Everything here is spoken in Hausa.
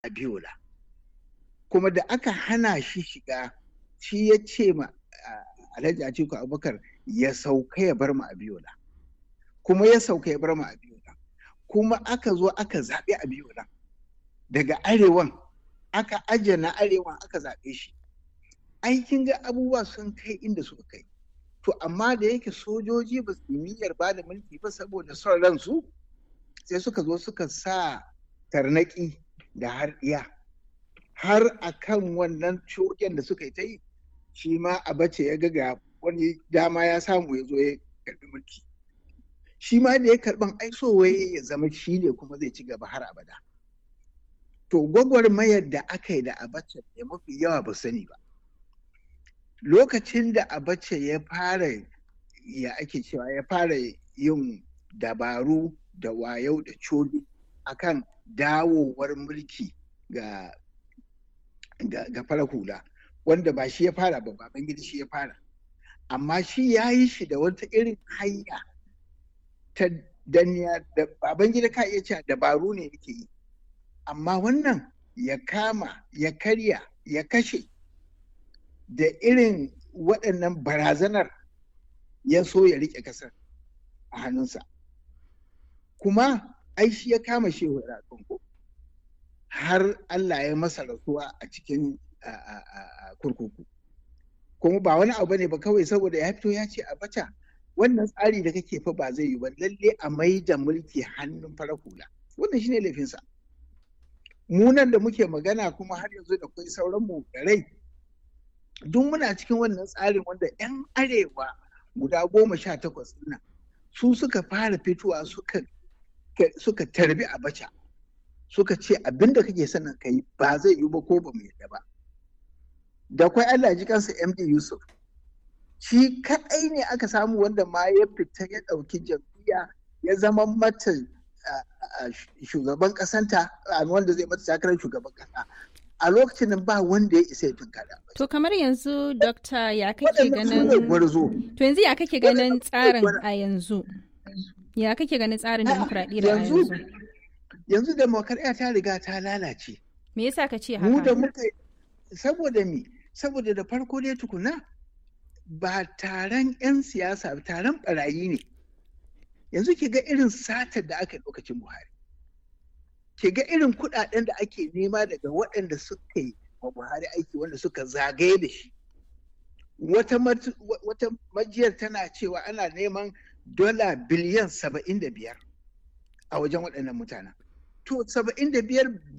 Abiola. Kuma da aka hana shi shiga shi ya ce ma Alhaji Atiku Abubakar ya sauka ya bar mu Abiola. Kuma ya sauka ya bar mu Abiola. Kuma aka zo aka zaɓi Abiola. Daga arewan aka ajiye na arewan aka zaɓe shi. Aikin ga abubuwa sun kai inda suka kai. To amma da yake sojoji ba su niyyar ba da mulki ba saboda son ransu sai suka zo suka sa tarnaki da har iya har a kan wannan cogen da suka yi ta yi shi ma a bace ya ga wani dama ya samu ya zo ya karbi mulki shi ma da ya karban aisowaye ya zama shi ne kuma zai ci gaba har abada to gwagwarmayar da aka yi da abace da mafi yawa ba sani ba lokacin da abace ya fara ya ake cewa ya fara yin dabaru da wayau da coli akan dawowar mulki ga ga fara hula wanda ba shi ya fara ba baban gida shi ya fara amma shi ya yi shi da wata irin hanya ta danniya da baban gida ka iya cewa dabaru ne yake yi amma wannan ya kama ya karya ya kashe da irin waɗannan barazanar ya so ya riƙe ƙasar a hannunsa kuma ai shi ya kama shehu ko har Allah ya masa rasuwa a cikin kurkuku kuma ba wani abu ne ba kawai saboda ya fito ya ce a bata wannan tsari da kake fa ba zai yi ba lalle a mai da mulki hannun fara hula wannan shine laifinsa mu nan da muke magana kuma har yanzu da kai sauran mu da rai duk muna cikin wannan tsarin wanda 'yan arewa guda goma sha takwas nan su suka fara fitowa suka suka tarbi abacha suka ce abinda kake sanin kai ba zai yi ba ko ba mu yadda ba da kwai Allah ji kansa MD Yusuf shi kaɗai ne aka samu wanda ma ya fita ya ɗauki jam'iyya ya zama mata shugaban ƙasanta wanda zai mata takarar shugaban ƙasa a lokacin nan ba wanda ya isa ya tunkara. To kamar yanzu dokta ya kake ganin to yanzu ya kake ganin tsarin a yanzu ya kake ganin tsarin demokradiyya a yanzu yanzu demokradiyya ta riga ta lalace me yasa ka ce haka mu da muka saboda me saboda da farko dai tukuna ba taron 'yan siyasa taron barayi ne yanzu ki ga irin satar da aka lokacin buhari ki ga irin kudaden da ake nema daga waɗanda suka yi wa buhari aiki wanda suka zagaye da shi wata majiyar tana cewa ana neman dola biliyan saba'in da biyar a wajen waɗannan mutanen to saba'in da biyar